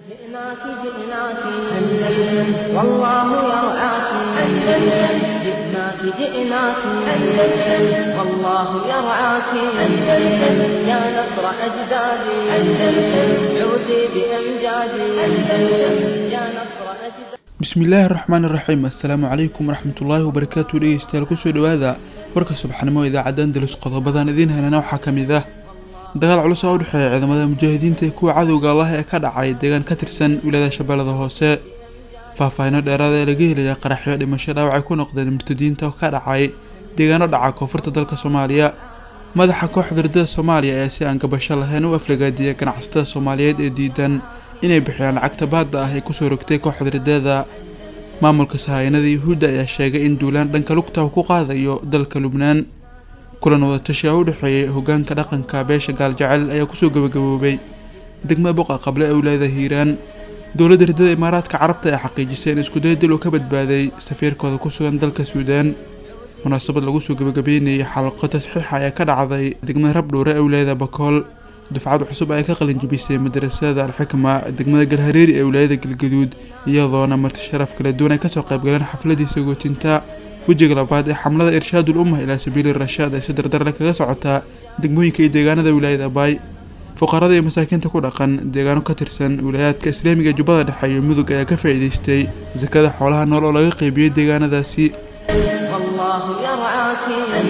جئناك جئناك أندلس والله يرعاك أندلس جئناك جئناك أندلس والله يرعاك أندلس يا نصر أجدادي أندلس عودي بأمجادي أندلس يا نصر أجدادي bismillaahi raxmaan iraxiim assalaamu calaykum waraxmatullaahi wabarakaatu dhegeystayaal kusoo dhawaada warka subaxnimo idaacadda andalus qodobadan idiin helana waxaa ka mid ah dagaal culus oo u dhexeeya ciidamada mujaahidiinta ee kuwa cadowga allah ee ka dhacay deegaan ka tirsan wilaayada shabeellada hoose faahfaahino dheeraada ee laga helaya qaraxyo dhimasho dhaawacay ku noqdeen murtadiinta oo ka dhacay deegaano dhaca koonfurta dalka soomaaliya madaxa kooxda ridada soomaaliya ayaa si aan gabasho lahayn u aflagaadiyay ganacsatada soomaaliyeed ee diidan inay bixiyaan lacagta baadda ah ay kusoo rogtay kooxda ridada maamulka sahayanada yuhuudda ayaa sheegay in duulaan dhanka lugta uu ku qaadayo dalka lubnaan kulan wadatashi oo u dhexeeyay hogaanka dhaqanka beesha gaaljecel ayaa kusoo gabagaboobay degmada boqa qable ee wilaayada hiiraan dowladda ridada imaaraadka carabta ayaa xaqiijisay in iskuday dil uu ka badbaaday safiirkooda ku sugan dalka suudaan munaasabad lagu soo gabagabeynayay xalaqo tasxiixa ayaa ka dhacday degmada rabdhuure ee wilaayada bakool dufcad cusub ayaa ka qalinjabisay madarasada alxikma degmada galhareeri ee wilaayada galgaduud iyadoona marti sharaf kala duwan ay kasoo qaybgaleen xafladii sagootinta wejiga labaad ee xamlada irshaadul ummah ilaa sabiili rashaad ay si dardarle kaga socotaa degmooyinka iyo deegaanada wilaayada baay fuqarada iyo masaakiinta ku dhaqan deegaano ka tirsan wilaayaadka islaamiga jubbada dhexe iyo mudug ayaa ka faa'iidaystay sakada xoolaha nool oo laga qeybiyey deegaanadaasi والله يرعاك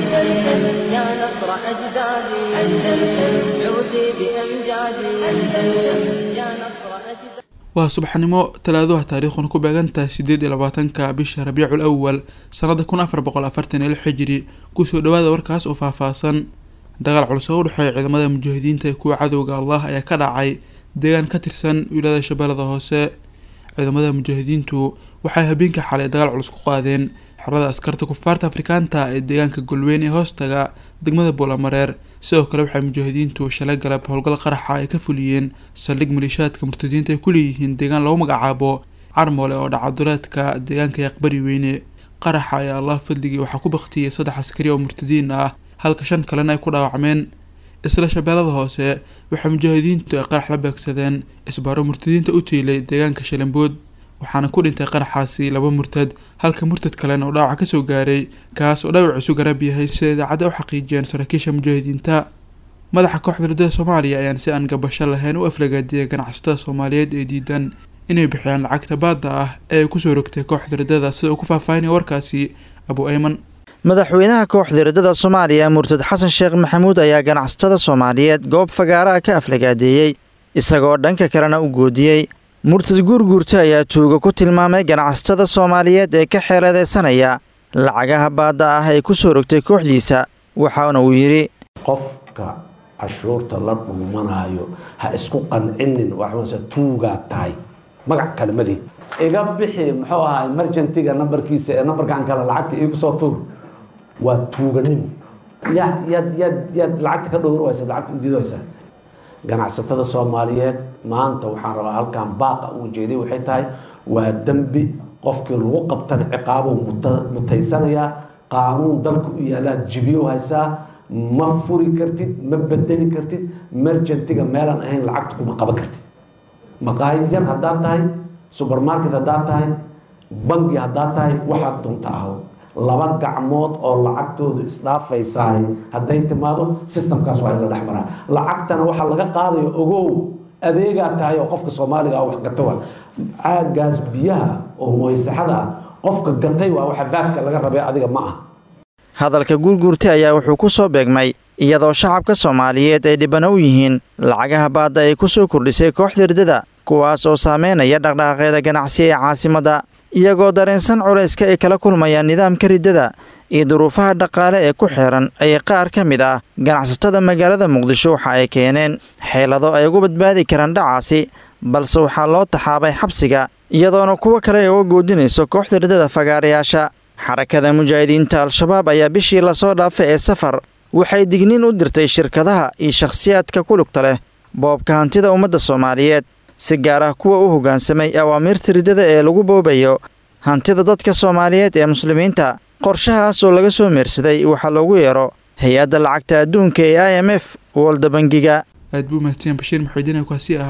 أندلس يا نصر أجدادي أندلس عودي بأمجادي أندلس يا نصر أجدادي waa subaxnimo talaaduha taariikhuna ku beegantahay sideed iyo labaatanka bisha rabiicul awal sanada kun afar boqol afartan iyo lix xijiri kusoo dhawaada warkaas oo faahfaahsan dagaal culus oo u dhexeeya ciidamada mujaahidiinta ee kuwa cadowga allah ayaa ka dhacay deegaan ka tirsan wilaayada shabeellada hoose ciidamada mujaahidiintu waxay habeenka xalay dagaal culus ku qaadeen xerada askarta kufaarta afrikaanta ee deegaanka golweyn ee hoostaga degmada boolamareer sidoo kale waxay mujaahidiintu shalay galab howlgal qaraxa ay ka fuliyeen saldhig maliishaadka murtadiinta ay ku leeyihiin deegaan lagu magacaabo carmoole oo dhacaduleedka deegaanka yaqbari weyne qaraxa ayaa allah fadligii waxaa ku baktiyay saddex askari oo murtadiin ah halka shan kalena ay ku dhaawacmeen isla shabeellada hoose waxay mujaahidiintu ay qarax la beegsadeen isbaaro murtadiinta u tiilay deegaanka shalambood waxaana ku dhintay qaraxaasi laba murtad halka murtad kalena uu dhaawac kasoo gaaray kaas oo dhaawaciisu garab yahay sida idaacadda u xaqiijiyeen saraakiisha mujaahidiinta madaxa kooxda ridada soomaaliya ayaan si aan gabasho lahayn u aflagaadiyay ganacsatada soomaaliyeed ee diidan inay bixiyaan lacagta baadda ah ee ay kusoo rogtay kooxda ridada sida uu ku faahfaahinaya warkaasi abu ayman madaxweynaha kooxda ridada soomaaliya murtad xasan sheekh maxamuud ayaa ganacsatada soomaaliyeed goob fagaaraha ka aflagaadeeyey isagoo dhanka kalena u goodiyey murtad guurguurta ayaa tuuga ku tilmaamay ganacsatada soomaaliyeed ee ka xeeladaysanaya lacagaha baadda ah ay ku soo rogtay kooxdiisa waxaana uu yidhi qofka cashuurta la dhuumanaayo ha isku qancinin waxmase tuugaa tahay magac kale ma lihi iga bixi muxuu ahaa emergentiga nambarkiisa ee nambarkan kale lacagta iigu soo tuur waa tuuganimo yaad yaad yaad yaad lacagta ka dhowr waysa lacagta ujeedwaysa ganacsatada soomaaliyeed maanta waxaan rabaa halkan baaqa uu jeeday waxay tahay waa dembi qofkii lagu qabtana ciqaabuu mutaysanayaa qaanuun dalka u yaalaad jibiyo haysaa ma furi kartid ma bedeli kartid mergentiga meelaan ahayn lacagta kuma qaban kartid maqaayad yar haddaad tahay subermarket haddaad tahay bangi haddaad tahay waxaad dunta aho laba gacmood oo lacagtoodu isdhaafaysaay hadday timaado systemkaas waa in la dhex maraa lacagtana waxaa laga qaadayo ogow adeegaa tahay oo qofka soomaaliga ah wax gata waa caagaas biyaha oo moysaxada ah qofka gatay waa waxa vaadka laga rabay adiga ma ah hadalka guurguurta ayaa wuxuu ku soo beegmay iyadoo shacabka soomaaliyeed ay dhibana u yihiin lacagaha baadda ay ku soo kordhisay kooxda ridada kuwaas oo saameynaya dhaqdhaqaaqeeda ganacsi ee caasimadda iyagoo dareensan culayska ay kala kulmayaan nidaamka riddada iyo duruufaha dhaqaale ee ku xeeran ayay qaar ka mid ah ganacsatada magaalada muqdisho waxa ay keeneen xeelado ay ugu badbaadi karaan dhacaasi balse waxaa loo taxaabay xabsiga iyadoona kuwo kale ay uga goodinayso kooxda riddada fagaarayaasha xarakada mujaahidiinta al-shabaab ayaa bishii lasoo dhaafay ee safar waxay digniin u dirtay shirkadaha iyo shakhsiyaadka ku lugta leh boobka hantida ummadda soomaaliyeed si gaar ah kuwa u hoggaansamay awaamiirta riddada ee lagu boobayo hantida dadka soomaaliyeed ee muslimiinta qorshahaas oo laga soo meersaday waxaa loogu yeero hay-adda lacagta adduunka ee i m f walda bangiga aad buu mahadsan bashiir maxuudiin kaasi ahaa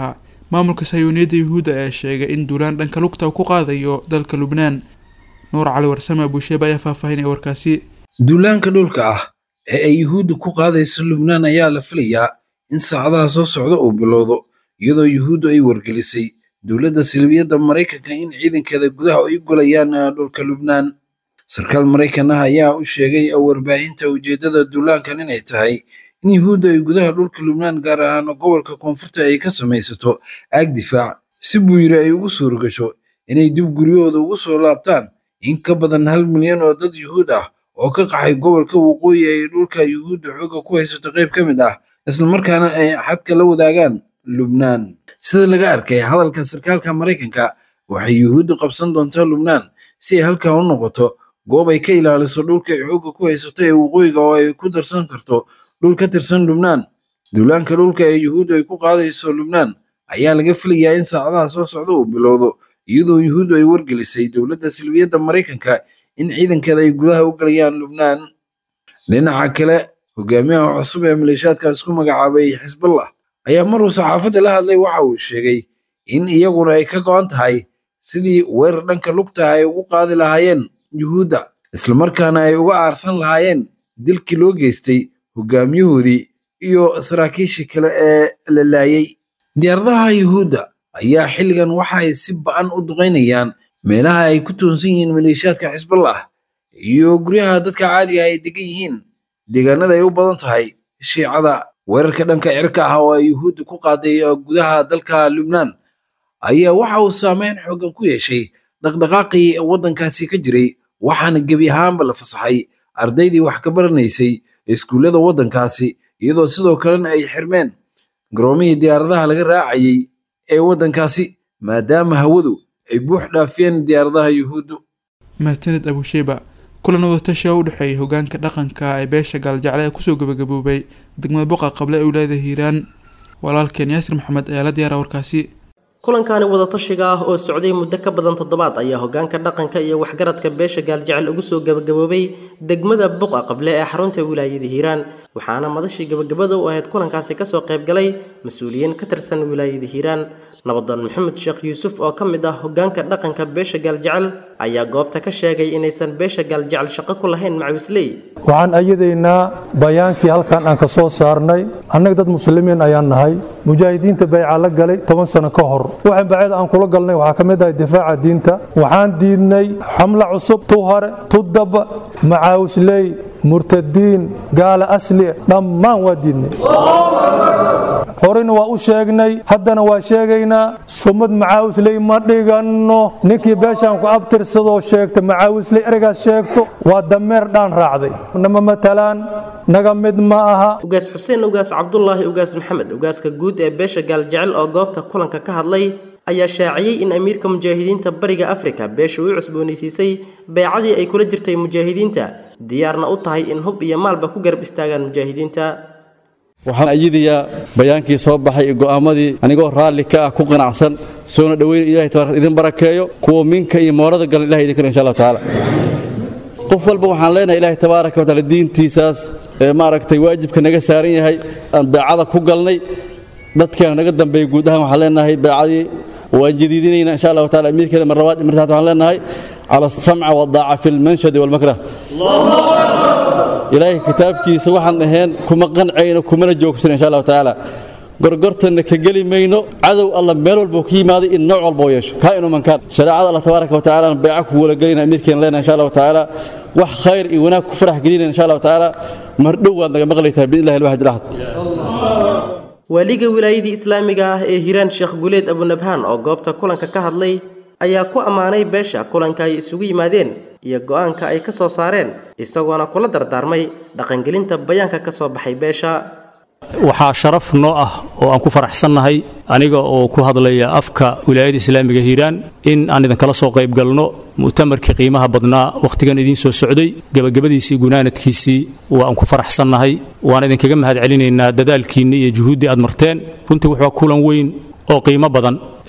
maamulka sayuuniyadda yuhuudda ayaa sheegay in duulaan dhanka lugta uu ku qaadayo dalka lubnaan nuur cali warsame abusheeba ayaa faahfaahinaya warkaasi duulaanka dhulka ah ee ay yuhuudda ku qaadayso lubnaan ayaa la filayaa in saacadaha soo socda uu bilowdo iyadoo yuhuuddu ay wargelisay dowladda silibiyadda maraykanka in ciidankeeda gudaha ay golayaan dhulka lubnaan sarkaal maraykan ah ayaa u sheegay warbaahinta ujeeddada duulaankan inay tahay in yuhuudda ay gudaha dhulka lubnaan gaar ahaan gobolka koonfurta ay ka samaysato aag difaac si buu yiri ay ugu suuragasho inay dib guryahooda ugu soo laabtaan in ka badan hal milyan oo dad yuhuud ah oo ka qaxay gobolka waqooyi ay dhulka yuhuudda xoogga ku haysato qayb ka mid ah islamarkaana ay xadka la wadaagaan lubnaan sida laga arkay hadalka sarkaalka maraykanka waxay yuhuuddu qabsan doontaa lubnaan si ay halkaa u noqoto goob ay ka ilaaliso dhulka ay xoogga ku haysato ee waqooyiga oo ay ku darsan karto dhul ka tirsan lubnaan duulaanka dhulka ee yuhuuddu ay ku qaadayso lubnaan ayaa laga filayaa in saacadaha soo socda uu bilowdo iyadoo yuhuuddu ay wargelisay dowladda silbiyadda maraykanka in ciidankeeda ay gudaha u galayaan lubnaan dhinaca kale hogaamiyaha cusub ee maleeshiyaadka isku magacaabay xisballah ayaa maruu saxaafadda la hadlay waxa uu sheegay in iyaguna ay ka go'an tahay sidii weerar dhanka lugta ay ugu qaadi lahaayeen yuhuudda islamarkaana ay uga aarsan lahaayeen dilkii loo geystay hogaamiyahoodii iyo saraakiishii kale ee la laayay diyaaradaha yuhuudda ayaa xilligan waxa ay si ba'an u duqaynayaan meelaha ay ku toonsan yihiin maleeshiyaadka xisballah iyo guryaha dadka caadiga ay degan yihiin deegaanada ay u badan tahay shiicada weerarka dhanka cirka ah oo ay yuhuudda ku qaaday gudaha dalka lubnaan ayaa waxa uu saameyn xoogan ku yeeshay dhaqdhaqaaqii waddankaasi ka jiray waxaana gebi ahaanba la fasaxay ardaydii wax ka baranaysay iskuullada waddankaasi iyadoo sidoo kalena ay xirmeen garoomihii diyaaradaha laga raacayay ee waddankaasi maadaama hawadu ay buux dhaafiyeen diyaaradaha yuhuuddu mahadsanid abusheeba kulan wadatasha u dhexeeyay hogaanka dhaqanka ee beesha gaaljacle ee kusoo gabagaboobay degmada boqa qable ee wilaayada hiiraan walaalkeen yaasir maxamed ayaa la diyaara warkaasi kulankaani wadatashiga ah oo socday muddo ka badan toddobaad ayaa hogaanka dhaqanka iyo waxgaradka beesha gaaljecel ugu soo gabagaboobay degmada buqa qable ee xarunta wilaayada hiiraan waxaana madashii gabagabada u ahayd kulankaasi kasoo qaybgalay mas-uuliyiin ka tirsan wilaayada hiiraan nabadoon maxamed sheekh yuusuf oo ka mid ah hogaanka dhaqanka beesha gaaljecel ayaa goobta ka sheegay inaysan beesha gaaljecel shaqo ku lahayn macawisley waxaan ayadaynaa bayaankii halkan aan ka soo saarnay annaga dad muslimiin ayaan nahay mujaahidiinta bayca la galay toban sano ka hor waxaan bacada aan kula galnay waxaa ka mid ahay difaaca diinta waxaan diidnay xamla cusub tu hore tu daba macaawisley murtadiin gaala asli dhammaan waa diidnay horeyna waa u sheegnay haddana waa sheegaynaa sumad macaawisley ma dhiganno ninkii beeshaan ku abtirsadoo sheegta macaawisley ereygaas sheegto waa dameer dhaan raacday nama matalaan naga mid ma aha ugaas xuseen ugaas cabdulaahi ugaas maxamed ugaaska guud ee beesha gaaljecel oo goobta kulanka ka hadlay ayaa shaaciyey in amiirka mujaahidiinta bariga afrika beesha u cusboonaysiisay beecadii ay kula jirtay mujaahidiinta diyaarna u tahay in hub iyo maalba ku garab istaagaan mujaahidiinta waxaan ayadayaa bayaankii soo baxay iyo go'aamadii anigoo raalli ka ah ku qanacsan soona dhoweyn ilahay tabaaraka idin barakeeyo kuwa minka iyo moorada galan ilahay idin karo insha allahu tacaala qof walba waxaan leenahay ilaahay tabaaraka wa tacaala diintiisaas ee maaragtay waajibka naga saaran yahay aan beecada ku galnay dadkaan naga dambeeyey guud ahaan waxaan leenahay beecadii waan jadiidinaynaa insha allahu taala amiirkeeda mar labaad mar saxaad waxaan leenahay cala asamca wadaaca fi lmanshadi walmakrah ilaahay kitaabkiisa waxaan ahayn kuma qancayno kumana joogsan insha allahu tacaala gorgortanna ka geli mayno cadow alla meel walba ka yimaaday in nooc walba u yeesho kaa inuu mankaan shareecada allah tabaaraka wa tacaala beeca ku wala gelayna amiirkeena leenahay insha allahu tacaala wax khayr iyo wanaag ku farax gelinayna insha allahu tacaala mardhow waad naga maqlaysaa biidnillahi alwaxid alahad waaliga wilaayadii islaamiga ah ee hiiraan sheekh guleed abunabhaan oo goobta kulanka ka hadlay ayaa ku ammaanay beesha kulanka ay isugu yimaadeen iyo go'aanka ay ka soo saareen isagoona kula dardaarmay dhaqangelinta bayaanka ka soo baxay beesha waxaa sharaf noo ah oo aan ku faraxsannahay aniga oo ku hadlaya afka wilaayada islaamiga hiiraan in aan idinkala soo qayb galno mu'tamarkii qiimaha badnaa wakhtigan idiin soo socday gebagabadiisii gunaanadkiisii waan ku faraxsannahay waan idinkaga mahad celinaynaa dadaalkiinni iyo juhuuddii aad marteen runtii wuxuu kulan weyn oo qiimo badan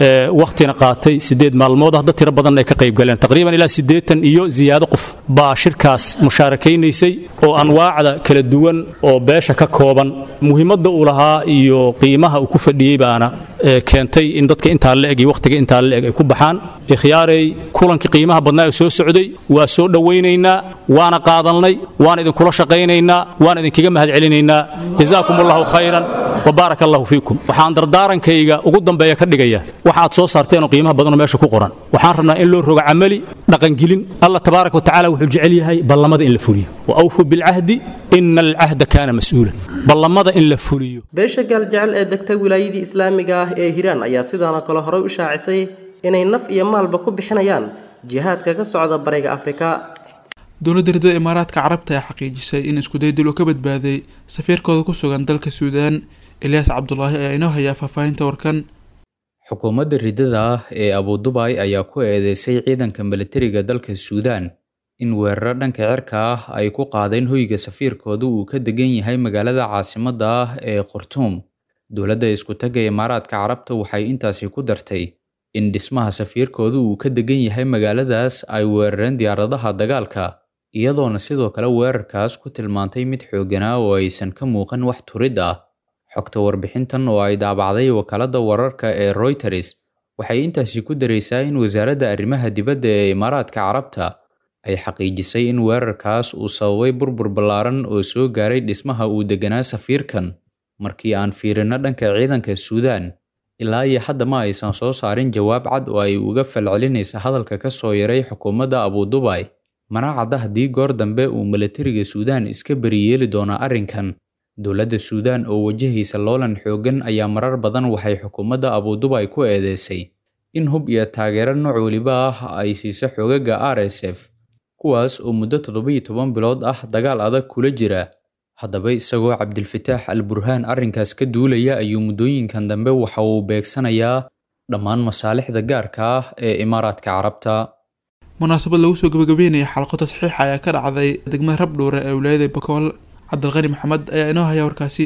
wakhtina qaatay siddeed maalmood ah dad tiro badan ay ka qayb galeen taqriiban ilaa siddeetan iyo ziyaado qof baa shirkaas musaarakaynaysay oo anwaacda kala duwan oo beesha ka kooban muhiimadda uu lahaa iyo qiimaha uu ku fadhiyey baana keentay in dadka intaa la eg iyo wakhtiga intaa la eg ay ku baxaan ikhyaarey kulankii qiimaha badnaa ee soo socday waa soo dhowaynaynaa waana qaadalnay waan idinkula shaqaynaynaa waan idinkaga mahadcelinaynaa jazaakum allahu khayran wbaaraka allahu fiikum waxaan dardaarankayga ugu dambeeya ka dhigaya waxa aad soo saarteenoo qiimaha badanoo meesha ku qoran waxaan rabnaa in loo rogo camali dhaqangelin allah tabaaraka watacala wuxuu jecel yahay ballamada in la fuliyo wa awfuu bilcahdi ina alcahda kaana mas'uulan ballamada in la fuliyo beesha gaaljecel ee degta wilaayadii islaamiga ah ee hiiraan ayaa sidaanoo kale horey u shaacisay inay naf iyo maalba ku bixinayaan jihaadka ka socda bariga afrika dowladda ridada imaaraadka carabta ayaa xaqiijisay in iskudaydil uu ka badbaaday safiirkooda ku sugan dalka suudaan elyaas cabdulaahi ayaa inoo hayaa faahfaahinta warkan xukuumadda ridada ah ee abudubai ayaa ku eedeysay ciidanka milatariga dalka suudaan in weeraro dhanka cirka ah ay ku qaadeen hoyga safiirkooda uu ka degan yahay magaalada caasimadda ah ee khartuum dowladda iskutaga imaaraadka carabta waxay intaasi ku dartay in dhismaha safiirkooda uu ka degan yahay magaaladaas ay weerareen diyaaradaha dagaalka iyadoona sidoo kale weerarkaas ku tilmaantay mid xoogganaa oo aysan ka muuqan wax turid ah xogta warbixintan oo ay daabacday wakaaladda wararka ee royters waxay intaasi ku daraysaa in wasaaradda arrimaha dibadda ee imaaraadka carabta ay xaqiijisay in weerarkaas uu sababay burbur ballaaran oo soo gaaray dhismaha uu deganaa safiirkan markii aan fiirino dhanka ciidanka suudaan ilaa iyo hadda ma aysan soo saarin jawaab cad oo ay uga falcelinaysa hadalka ka soo yaray xukuumadda abudubai mana cadda haddii goor dambe uu milatariga suudaan iska beriyeeli doono arrinkan dowladda suudaan oo wajahaysa loolan xooggan ayaa marar badan waxay xukuumadda abudubai ku eedeysay in hub iyo taageero nooc weliba ah ay siiso xoogaga r s f kuwaas oo muddo toddobiyo toban bilood ah dagaal adag kula jira haddaba isagoo cabdilfataax al burhaan arrinkaas ka duulaya ayuu muddooyinkan dambe waxa uu beegsanayaa dhammaan masaalixda gaarka ah ee imaaraadka carabta munaasabad lagu soo gabagabeynaya xalqo tasxiixa ayaa ka dhacday degmada rabdhuure ee wilaayada bakool cabdilqani maxamed ayaa inoo haya warkaasi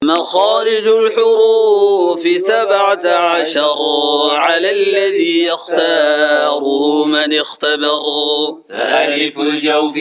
مخارج الحروف سبعة عشر على الذي يختاره من اختبر ألف الجوف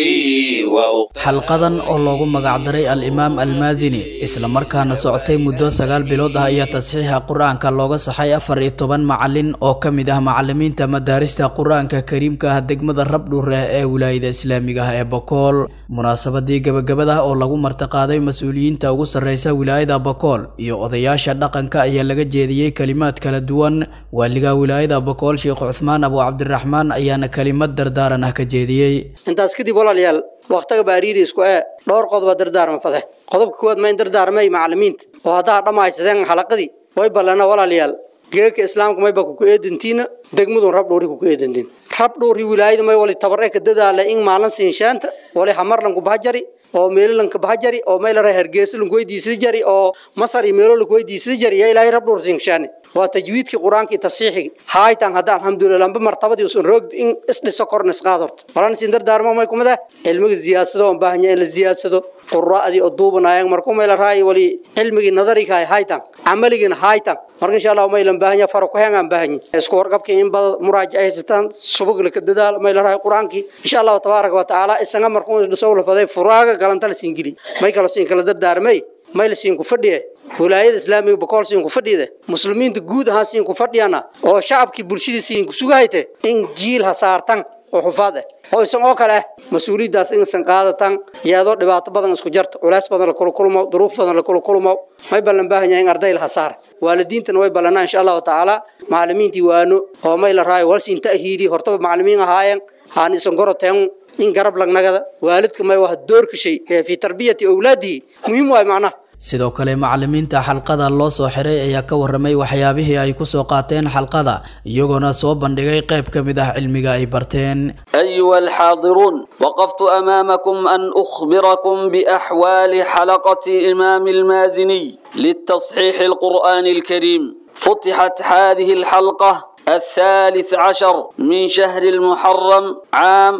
xalqadan oo loogu magacdaray al-imaam almaasini islamarkaana socotay muddo sagaal bilood ah ayaa tasxiixa qur-aanka looga saxay afar iyo toban macalin oo ka mid ah macalimiinta madaarista qur-aanka kariimka ah degmada rabdhuure ee wilaayada islaamiga ah ee bokool munaasabadii gabagabada oo lagu martiqaaday mas-uuliyiinta ugu sarreysa wilaayada bokool iyo odayaasha dhaqanka ayaa laga jeediyey kelimaad kala duwan waaliga wilaayada bokool sheekh cuthmaan abu cabdiraxmaan ayaana kelimad dardaaran ah ka jeediyey intaas kadib walaalayaal waqtiga baariiriisku ee dhowr qodoba dardaarma fade qodobka koowaad ma in dardaarmay macalimiinta oo haddaa dhammaysadeen xalaqadii way ballana walaalayaal geeka islaamka mayba kuku eedantiina degmadun rabdhuuri kuku eedantiin rabdhuuri wilaayada may wali tabar eka dadaala in maalin siinshaanta wali hamarlanku bahajari oo meelalanka bahajari oo maylara hargeysalanku weydiisada jari oo masar iyo meelolanku weydiisada jari ya ilaahay rabdhuur siinshaani waa tajwiidkii qur-aanka iyo tasiixigi haaytan hadda alxamdulilah lamba martabadii usan roog in isdhiso korna isqaad horta walan siin dardaarmo may kumada cilmiga ziyaadsado on baahanya in la ziyaadsado quraa'dii oo duubanaayeen marku mayla raayi wali cilmigii nadariga hay haytan camaligiina haytan marka insha allah maylan baahanya faro ku hengaan baahanya isku warqabkii in bada muraajac ay haysataan subagla ka dadaal mayla raayi qur-aankii insha allahu tabaaraka wa tacaala isaga markuu isdhiso la faday furaaga galanta la siin geli may kala siin kala dardaarmay may la siin ku fadhiye wilaayada islaamiga bokool siin ku fadhiyada muslimiinta guud ahaan siin ku fadhiyana oo shacabkii bulshadii siin ku sugahayte in jiil ha saartan oo xufaad ah oo isan oo kale ah mas-uuliyaddaas inaysan qaadatan iyadoo dhibaato badan isku jarta culays badan la kula kulmo duruuf badan la kula kulmo may ballan baahan yahay in arday laha saar waalidiintana way ballanaa insha allahu tacaala macalimiintii waano oo may la raayo walsiin ta'hiili hortaba macalimiin ahaayeen haan isan goroteen in garab lagnagada waalidka may waa doorka shay ee fi tarbiyati awlaadihi muhiim waay macnaha sidoo kale macalimiinta xalqada loo soo xiray ayaa ka warramay waxyaabihii ay ku soo qaateen xalqada iyagoona soo bandhigay qayb ka mid ah cilmiga ay barteen أيها الحاضرون وقفت أمامكم أن أخبركم بأحوال حلقة إمام المازني للتصحيح القرآن الكريم فتحت هذه الحلقة الثالث عشر من شهر المحرم عام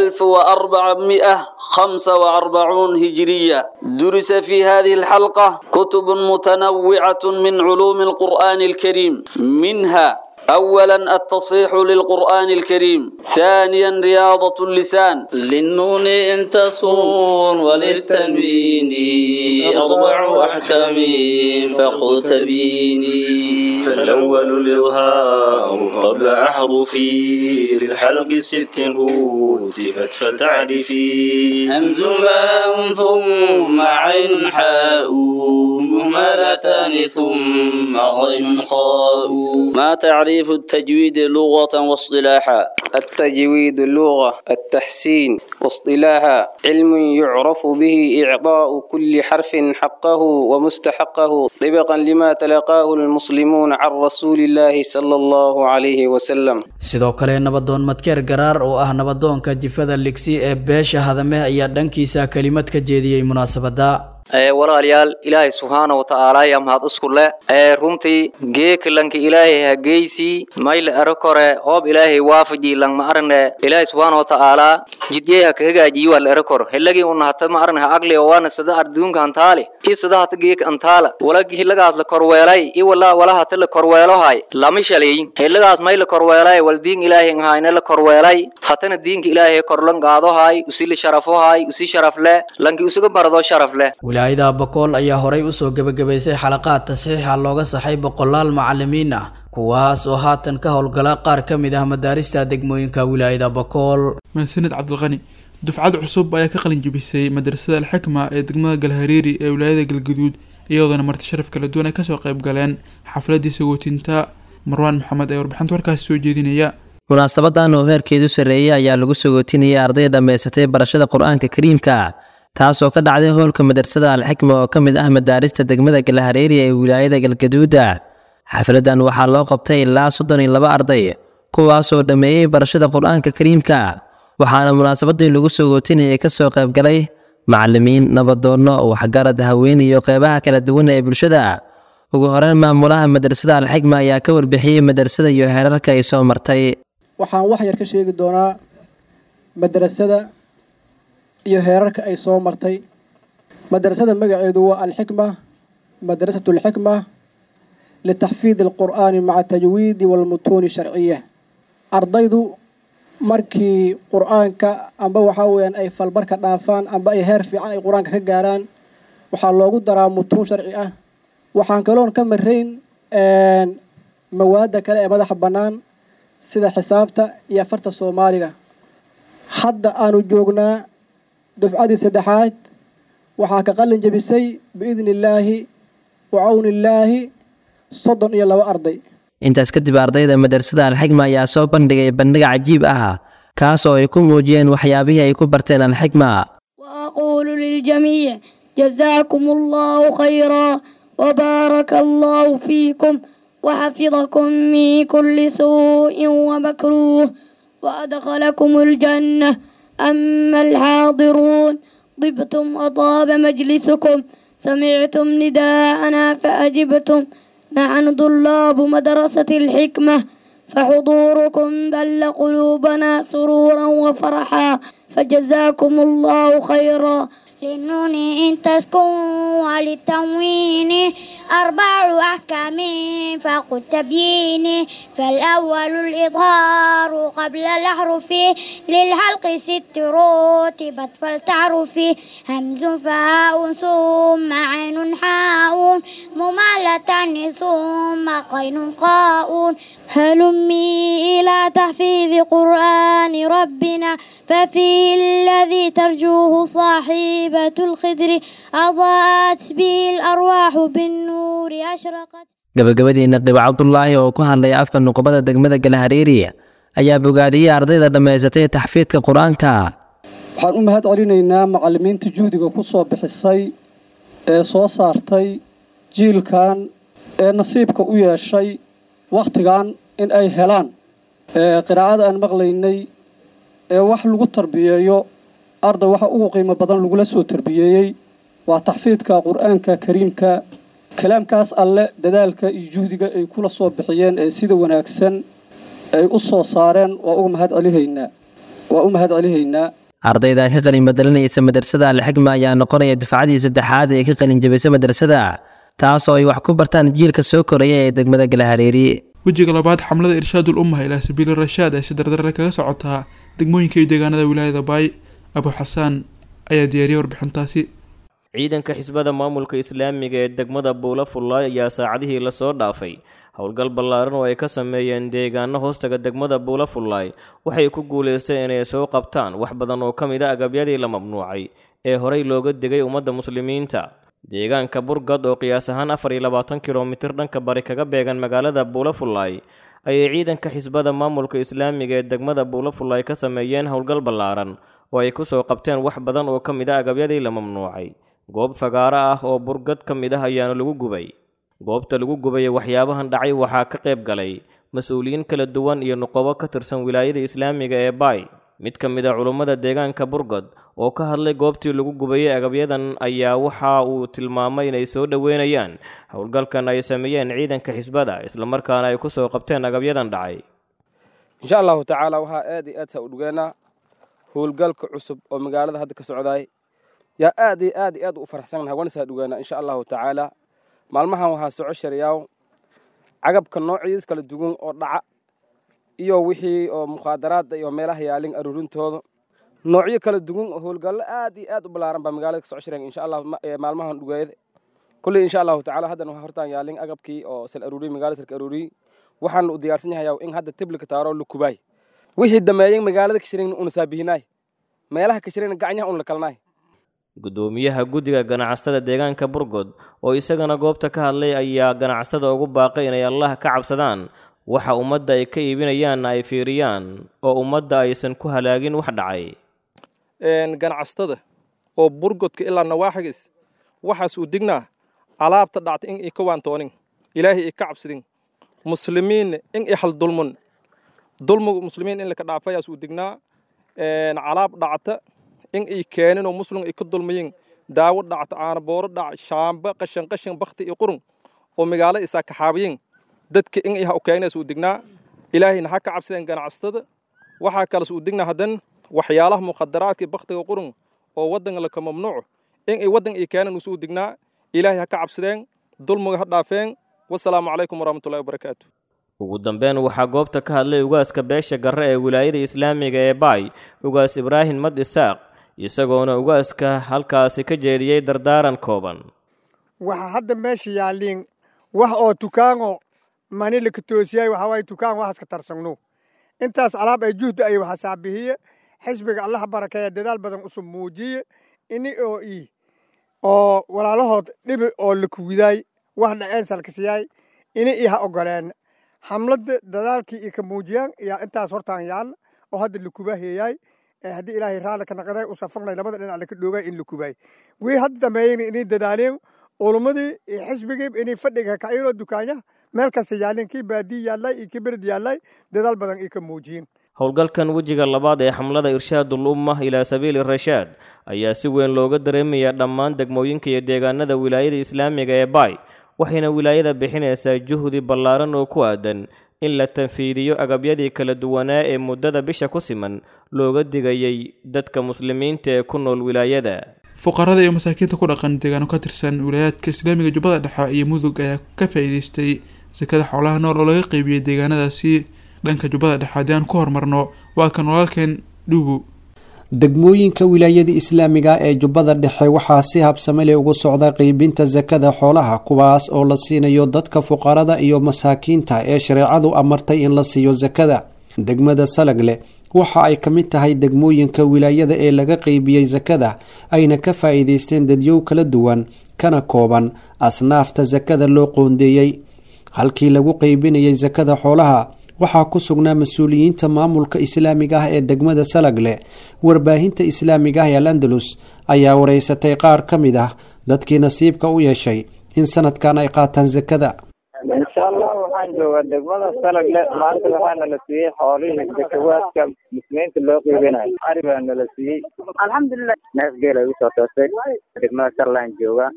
1445 هجرية درس في هذه الحلقة كتب متنوعة من علوم القرآن الكريم منها أولا التصحيح للقرآن الكريم ثانيا رياضة اللسان للنون إن تسكن وللتنوين أربع أحكام فخذ تبيني فالأول الإظهار قبل أحرفي للحلق ست رتبت فتعرفي همز باء ثم عين حاء مهملتان ثم غين خاء ما تعريف التجويد لغة واصطلاحا التجويد اللغة التحسين واصطلاحا علم يعرف به إعطاء كل حرف حقه ومستحقه طبقا لما تلقاه المسلمون عن رسول الله صلى الله عليه وسلم sidoo kale nabadoon madkeer garaar oo ah nabadoonka jifada ligsi ee beesha hadame ayaa dhankiisa kelimad ka jeediyey munaasabada walaalayaal ilaahay subxaana wa tacaala yaa mahad isku leh ee runtii geekalanka ilaahay hageysii mayla ero kore hoob ilaahay waafaji lang ma arne ilaahay subxaana wa tacaala jidgey ha ka hagaajiyi waa la ero kor helagii una hata ma arne ha agli oo waana sada arduunka hantaale i sada hata geeka antaala wala hilagaas la korweelay i wala wala hata la korweelohay lama shaleeyin helagaas may la korweelay wal diin ilaahay ngahayna la korweelay hatana diinka ilaahay korlan gaadohay usili sharafohay usi sharaf leh lanki usuga barado sharaf leh wilaayada bokool ayaa horay usoo gebagabaysay xalaqaad tasxiixa looga saxay boqolaal macalimiin ah kuwaas oo haatan ka howlgala qaar ka mid ah madaarista degmooyinka wilaayada bokool mahadsanid cabdilqani dufcad cusub ayaa ka qalin jebisay madrasada alxikma ee degmada galhareeri ee wilaayada galgaduud iyadoona marti sharaf kala duwan ay kasoo qayb galeen xafladii sagootinta marwaan maxamed ee warbixinta warkaasi soo jeedinaya munaasabadan oo heerkeedu sarreeyay ayaa lagu sagootinayay arday dhammaysatay barashada qur-aanka kariimka taasoo ka dhacday howlka madrasada alxikma oo ka mid ah madaarista degmada galahareeri ee wilaayada galgaduuda xafladan waxaa loo qabtay ilaa soddon iyo laba arday kuwaasoo dhammeeyey barashada qur-aanka kariimka waxaana munaasabadii lagu sagootinayay kasoo qaybgalay macalimiin nabadoonno waxgarad haween iyo qeybaha kala duwan ee bulshada ugu horeyn maamulaha madrasada alxikma ayaa ka warbixiyey madrasada iyo heerarka ay soo martay waxaan wax yar ka sheegi doonaa madrasada iyo heerarka ay soo martay madrasada magaceedu waa alxikma madrasatu alxikma litaxfiidi alqur'aani maca tajwiidi walmutuuni sharciya ardaydu markii qur-aanka amba waxaa weyaan ay falbarka dhaafaan amba ay heer fiican ay qur-aanka ka gaaraan waxaa loogu daraa mutuun sharci ah waxaan kaloon ka marayn mawaadda kale ee madaxa bannaan sida xisaabta iyo afarta soomaaliga hadda aanu joognaa dufcadii saddexaad waxaa ka qalin jebisay biidni illaahi wa cawni illaahi soddon iyo laba arday intaas kadib ardayda madrasada alxikma ayaa soo bandhigay bandhig cajiib ah kaas oo ay ku muujiyeen waxyaabihii ay ku barteen alxikma وأقول للجميع جزاكم الله خيرا وبارك الله فيكم وحفظكم من كل سوء ومكروه وأدخلكم الجنة أما الحاضرون طبتم وطاب مجلسكم سمعتم نداءنا فأجبتم نحن طلاب مدرسة الحكمة فحضوركم بل قلوبنا سرورا وفرحا فجزاكم الله خيرا للنون إن تسكن وللتموين أربع أحكام فقد تبيين فالأول الإظهار قبل الأحرف للحلق ست رتبت فلتعرف همز فاء ثم عين حاء ممالة ثم قين قاء هلمي إلى تحفيظ قرآن ربنا ففيه الذي ترجوه صاحبة الخدر أضاءت به الأرواح بالنور أشرقت gabagabadiina qibo cabdulaahi oo ku hadlaya afka nuqbada degmada galahareeri ayaa bogaadiyey ardayda dhammaysatay taxfiidka qur-aanka waxaan u mahad celinaynaa macallimiinta juhdiga ku soo bixisay ee soo saartay jiilkan ee nasiibka u yeeshay wakhtigan in ay helaan qiraa'ada aan maqlaynay ee wax lagu tarbiyeeyo arday waxa ugu qiimo badan lagula soo tarbiyeeyey waa taxfiidka qur-aanka kariimka kalaamkaas alle dadaalka iyo juhdiga ay kula soo bixiyeen ee sida wanaagsan ay u soo saareen waa uga mahad celihaynaa waa u mahad celihaynaa ardayda ka qalin bedelanaysa madrasada alxikma ayaa noqonaya dufcadii saddexaad ee ka qalin jabisay madrasada taas oo ay wax ku bartaan jiilka soo koraya ee degmada galahareeri wejiga labaad xamlada irshaadul ummah ilaa sabiili rashaad ee si dardarre kaga socotaa degmooyinka iyo deegaanada wilaayada baay abu xasaan ayaa diyaariyay warbixintaasi ciidanka xisbada maamulka islaamiga ee degmada buula fullaay ayaa saacadihii lasoo dhaafay howlgal ballaaran oo ay ka sameeyeen deegaano hoostaga degmada buula fullaay waxay ku guulaysteen inay soo qabtaan wax badan oo ka mid a agabyadii la mamnuucay ee horey looga digay ummadda muslimiinta deegaanka burgad oo qiyaas ahaan afar iyo labaatan kilomitir dhanka bari kaga beegan magaalada buula fullaay ayay ciidanka xisbada maamulka islaamiga ee degmada buula fullaay ka sameeyeen howlgal ballaaran oo ay ku soo qabteen wax badan oo ka mid a agabyadii la mamnuucay goob fagaaro ah oo burgad ka mid ah ayaana lagu gubay goobta lagu gubay waxyaabahan dhacay waxaa ka qayb galay mas-uuliyiin kala duwan iyo nuqobo ka tirsan wilaayada islaamiga ee baay mid ka mid a culummada deegaanka burgad oo ka hadlay goobtii lagu gubayay agabyadan ayaa waxa uu tilmaamay inay soo dhoweynayaan howlgalkan ay sameeyeen ciidanka xisbada islamarkaana ay ku soo qabteen agabyadan dhacay insha allahu tacaala waxaa aad iyo aad saa u dhugeynaa howlgalka cusub oo magaalada hadda ka socdaay yaa aad iyo aad iyo aad u faraxsannahay wana saa dhugeynaa insha allahu tacaala maalmahan waxaa soco shariyaaw cagabka noocyadiis kala duwan oo dhaca iyo wixii oo mukhaadaraadda iyo meelaha yaalin aruurintooda noocyo kala duwan oo howlgallo aad iyo aad u ballaaran baa magaalada ka soco shireen insha allah maalmahan dhugeeda kulley insha allahu tacaala haddan waxaa hortaan yaalin agabkii oo sal aruuriyey magaalada salka aruuriyey waxaan u diyaarsan yahayaa in hadda tiblika taaro lukubaay wixii dameeyey magaalada ka shireen una saabihinaay meelaha ka shireen gacanyaha una la kalnaay gudoomiyaha guddiga ganacsatada deegaanka burgod oo isagana goobta ka hadlay ayaa ganacsatada ugu baaqay inay allah ka cabsadaan waxa ummadda ay ka iibinayaanna ay fiiriyaan oo ummadda aysan ku halaagin wax dhacay ganacsatada oo burgodka ilaa nawaaxigis waxaas uu dignaa alaabta dhacta in i ka waantoonin ilaahay i ka cabsadin muslimiinna in i hal dulmun dulmiga muslimiin in laka dhaafayaas uu dignaa calaab dhacta in ay keenin oo muslim ay ka dulmayin daawo dhacta caanabooro dhac shaamba qashan qashan bakti iyo qurun oo magaalo isaa kaxaabiyin dadka in ay ha u keenays uu dignaa ilaahayna ha ka cabsadeen ganacsatada waxaa kales uu dignaa haddan waxyaalaha mukhadaraadka baktiga qurun oo waddanka laka mamnuuco in ay waddan ay keenan usuu dignaa ilaahay ha ka cabsadeen dulmiga ha dhaafeen wasalaamu calaykum waraxmatullahi wabarakaatu ugu dambeyn waxaa goobta ka hadlay ugaaska beesha garre ee wilaayada islaamiga ee baay ugaas ibraahim mad isaaq isagoona ugaaska halkaasi ka jeediyey dardaaran kooban waxa hadda meesha yaalliin wax oo tukaanoo mani laka toosiyay waxaa waaye tukaan waxaas ka tarsagno intaas alaab ay juhda ay waxa saabihiye xisbiga allaha barakeeya dadaal badan usub muujiye ini oo ii oo walaalahood dhibi oo lakuwidaay wax dhaceen salkasiyaay ini ii ha ogoleen xamladda dadaalkii ii ka muujiyaan yaa intaas hortaan yaalla oo hadda lakubaheeyaay haddii ilaahay raalli ka naqday u safarnay labada dhinac laka dhoogay in la kubay wii hadda dambeeyeyna inay dadaaleen ulumadii iyo xisbigii inay fadhiga kacayinoo dukaanyaha meel kasta yaalleen kii baadii yaallay iyo kii bered yaallay dadaal badan ii ka muujiyeen howlgalkan wejiga labaad ee xamlada irshaadul ummah ilaa sabiili rashaad ayaa si weyn looga dareemayaa dhammaan degmooyinka iyo deegaanada wilaayada islaamiga ee baay waxayna wilaayada bixinaysaa juhdi ballaaran oo ku aadan in la tanfiidiyo agabyadii kala duwanaa ee muddada bisha ku siman looga digayay dadka muslimiinta ee ku nool wilaayada fuqarada iyo masaakiinta ku dhaqan deegaano ka tirsan wilaayaadka islaamiga jubbada dhexe iyo mudug ayaa ka faa'iideystay sakada xoolaha nool oo laga qeybiyey deegaanadaasi dhanka jubbada dhexe haddii aan ku horumarno waa kan walaalkeen dhuubu degmooyinka wilaayada islaamiga ee jubbada dhexe waxaa si habsamele ugu socda qeybinta sakada xoolaha kuwaas oo la siinayo dadka fuqarada iyo masaakiinta ee shareecadu amartay in la siiyo sakada degmada salagle waxa ay ka mid tahay degmooyinka wilaayada ee laga qeybiyey sakada ayna ka faa'iideysteen dadyow kala duwan kana kooban asnaafta sakada loo qoondeeyey halkii lagu qeybinayay sakada xoolaha waxaa ku sugnaa mas-uuliyiinta maamulka islaamiga ah ee degmada salagle warbaahinta islaamiga ah ee al andalus ayaa wareysatay qaar ka mid ah dadkii nasiibka u yeeshay in sanadkan ay qaataan sakada insha allah waxaan joogaa degmada salagle maanta waxaa nala siiyey xoolihii zakawaadka muslimiinta loo qiibinayo ari baa nala siiyey alxamdulilah neef geel ay usoo toostay degmada salalaan joogaa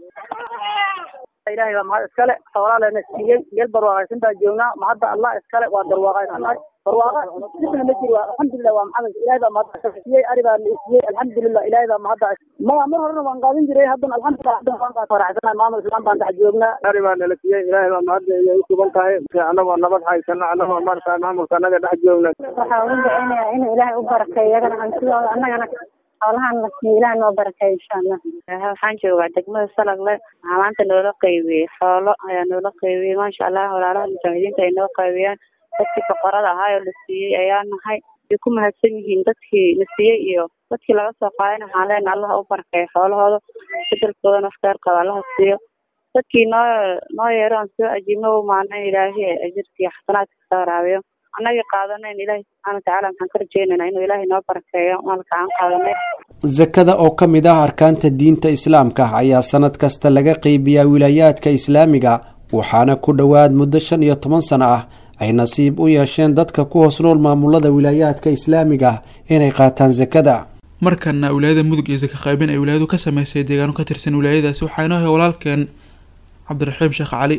ilahay baa mahad iskale xoolaa lena siiyey geel barwaaqaysan baa joognaa mahadda allah iskale waa darwaaqaysannahay barwaaqa dibna ma jiro alxamdulilah waa maxamed ilahay baa mahadda siiyey ari baa la siiyey alxamdulilah ilahay baa mahadda maya mar horena waan qaadan jiray haddana alxamdulilah haddana waan qaad faraxsanahay maamul islaan baan dhex joognaa ari baa nala siiyey ilahay baa mahadda ayay u sugan tahay annagoo nabad haysano annagoo markaa maamulka annaga dhex joogna waxaa ugu duceynayaa inuu ilaahay u barakeeyo iyagana hantidooda annagana xoolahan la siiyo ilaah noo barakeeyo insha allah waxaan joogaa degmada salagle waxaa maanta noola qaybiyey xoolo ayaa noola qaybiyey maasha allah walaalaha mujaahidiinta ay noo qaybiyaan dadkii boqorada ahaa oo la siiyey ayaa nahay way ku mahadsan yihiin dadkii la siiyey iyo dadkii laga soo qaadayna waxaan leenahay allaha u barakeeyo xoolahooda bedelkoodana wax kheyr qaba allaha siiyo dadkii noo noo yeero aan soo ajiibno u maana ilaahay ajirkii xasanaadka kasoo waraabiyo annagii qaadanayn ilaahi subxaana watacaala maxaan ka rajeynaynaa inuu ilaahay noo barakeeyo maalka aan qaadanay sakada oo ka mid ah arkaanta diinta islaamka ayaa sanad kasta laga qeybiyaa wilaayaadka islaamiga waxaana ku dhowaad muddo shan iyo toban sano ah ay nasiib u yeesheen dadka ku hoos nool maamulada wilaayaadka islaamiga inay qaataan sakada markana wilaayada mudug iyo saka qaybin ay wilaayadu ka sameysay deegaano ka tirsan wilaayadaasi waxaa inoo hay walaalkeen cabdiraxiim sheekh cali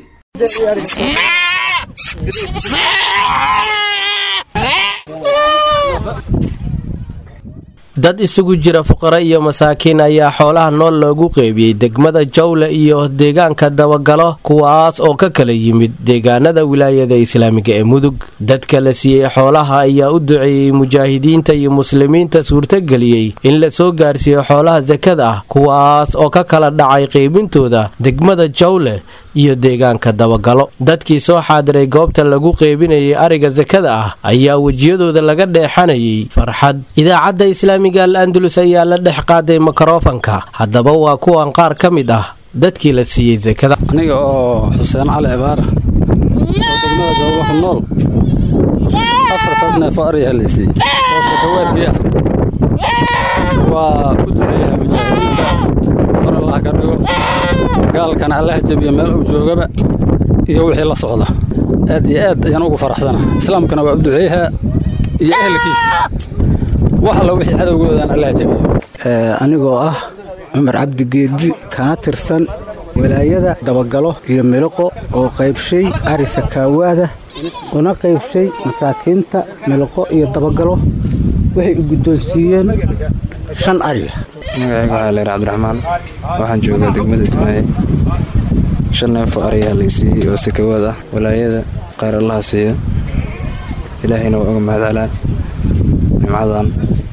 dad isugu jira fuqaro iyo masaakiin ayaa xoolaha nool loogu qeybiyey degmada jawle iyo deegaanka dabagalo kuwaas oo ka kala yimid deegaanada wilaayada islaamiga ee mudug dadka la siiyey xoolaha ayaa u duceeyey mujaahidiinta iyo muslimiinta suurtageliyey in la soo gaarsiiyo xoolaha sakada ah kuwaas oo ka kala dhacay qeybintooda degmada jawle iyo deegaanka dabagalo dadkii soo xaadiray goobta lagu qeybinayay ariga sakada ah ayaa wejiyadooda laga dheexanayay farxad idaacadda islaamiga al andalus ayaa la dhex qaaday mikrofanka haddaba waa kuwan qaar ka mid ah dadkii la siiyey sakada aniga oo xuseen cali cibaara oo degmada jooga ku nool afartaas neefo ariyaha la siiyey oo sakawaadkii ah waa ku duceeyaha mujaahidiinta kor allah ka dhigo gaalkana allaha jabiya meel uu joogaba iyo wixii la socda aad iyo aad ayaan ugu faraxsana islaamkana waa u duceeyaha iyo ehelkiis wax alla wixii cadowgoodaan allaha jabiya anigoo ah cumar cabdi geedi kana tirsan walaayada dabagalo iyo miliqo oo qaybshay ari sakaawaada una qaybshay masaakiinta miliqo iyo dabagalo waxay u guddoonsiiyeen shan ariya magacayga waxaa leer cabdiraxmaan waxaan joogaa degmada jimaaye shan neefoo ariyaa laysiiyey oo sakawaad ah walaayada khayr allaha siiyo ilaahayna waa uga mahad celaan nimcadan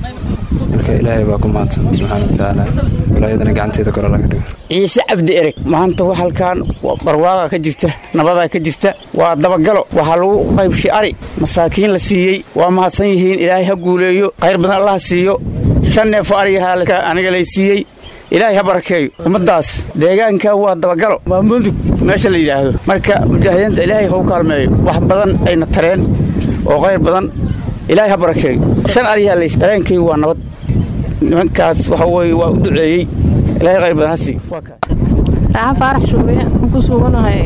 marka ilaahay baa ku mahadsan subxaana watacaala walaayadana gacanteeda kor laga dhigo ciise cabdi ereg maanta halkan barwaaqa ka jirta nabadaa ka jirta waa dabagalo waxaa lagu qaybshay ari masaakiin la siiyey waa mahadsan yihiin ilaahay ha guuleeyo khayr badan allaha siiyo shan neefo ariyahaa aniga lay siiyey ilaahay ha barakeeyo ummadaas deegaanka waa dabagalo waa mudug meesha la yidhaahdo marka mujaahidiinta ilaahay hau kaalmeeyo wax badan ayna tareen oo khayr badan ilaahay ha barakeeyo shan ariyahaa lays dareenkaygu waa nabad nimankaas waxa weye waa u duceeyey ilaahay khayr badan ha siiyo raaxan faarax shuuriye aan ku suganahay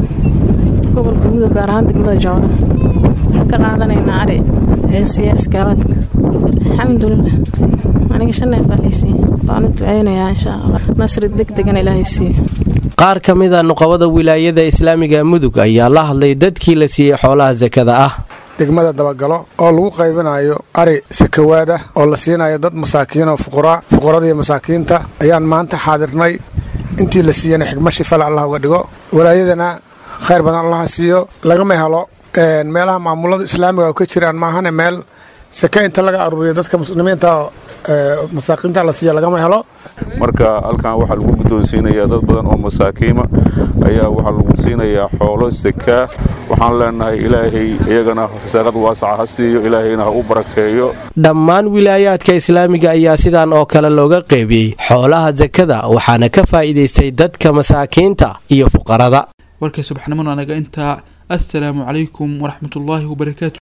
gobolka mudug gaar ahaan degmada jawle waxaan ka qaadanaynaa ari heesiya iskaabaadka alxamdulilah aniga shan neef aa laysiiye waan u duceynayaa insha allah nasri deg degan ilaahay siiyo qaar ka mid a nuqabada wilaayada islaamiga mudug ayaa la hadlay dadkii la siiyey xoolaha sakada ah degmada dabagalo oo lagu qaybinayo ari sakawaad ah oo la siinayo dad masaakiin oo fuqaraa fuqarada iyo masaakiinta ayaan maanta xaadirnay intii la siiyana xigma shifale allah uga dhigo walaayadana khayr badan allaha siiyo lagama helo meelaha maamulada islaamiga oo ka jiraan maahane meel sake inta laga aruuriyo dadka muslimiinta masaakiinta la siiya lagama helo marka halkan waxaa lagu guddoonsiinayaa dad badan oo masaakiima ayaa waxaa lagu siinayaa xoolo sakaa waxaan leenahay ilaahay iyagana saaqad waasaca ha siiyo ilaahayna ha u barakeeyo dhammaan wilaayaadka islaamiga ayaa sidan oo kale looga qeybiyey xoolaha sakada waxaana ka faa'iidaystay dadka masaakiinta iyo fuqarada warkay subaxnimona anaga intaa assalaamu calaykum waraxmatullaahi wabarakaatu